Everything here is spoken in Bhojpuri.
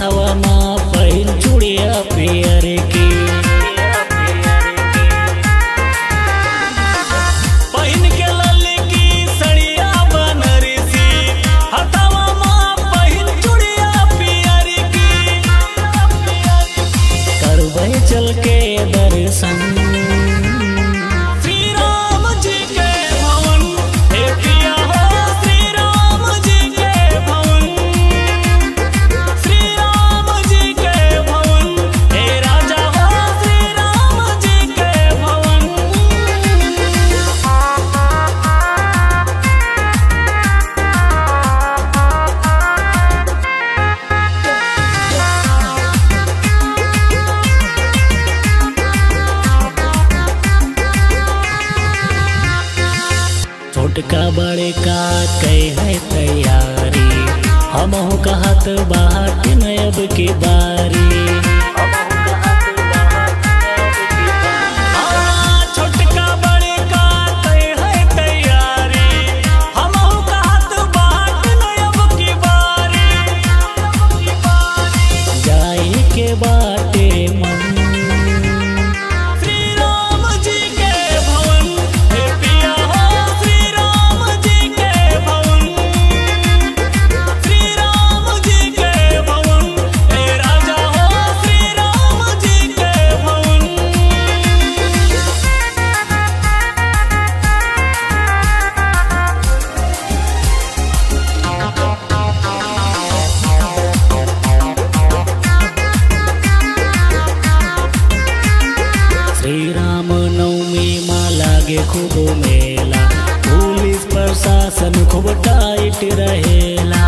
हथवा माँ पहिन चूड़िया पियर की पहिन के लली की सड़िया बनरसी हथवा माँ पहिन चूड़िया पियर की करबै चल के दर्शन श्री राम जी के भवन हे पिया हो श्री राम जी के भवन श्री राम जी के भवन हे राजा हो श्री राम जी के भवन छोटका बड़े का कह है तैयारी हम हो कहत बाट नयब की बारी हाँ, छोटका बड़े का कह है तैयारी हम हो कहत बाट नयब की बारी जाई के बाटे मन श्री राम जी के भवन हे पिया हो श्री राम जी के भवन श्री राम जी के भवन हे राजा हो श्री राम जी के भवन श्री राम नवमी माँ लागे खूब मेला पुलिस प्रशासन खूब टाइट रहेला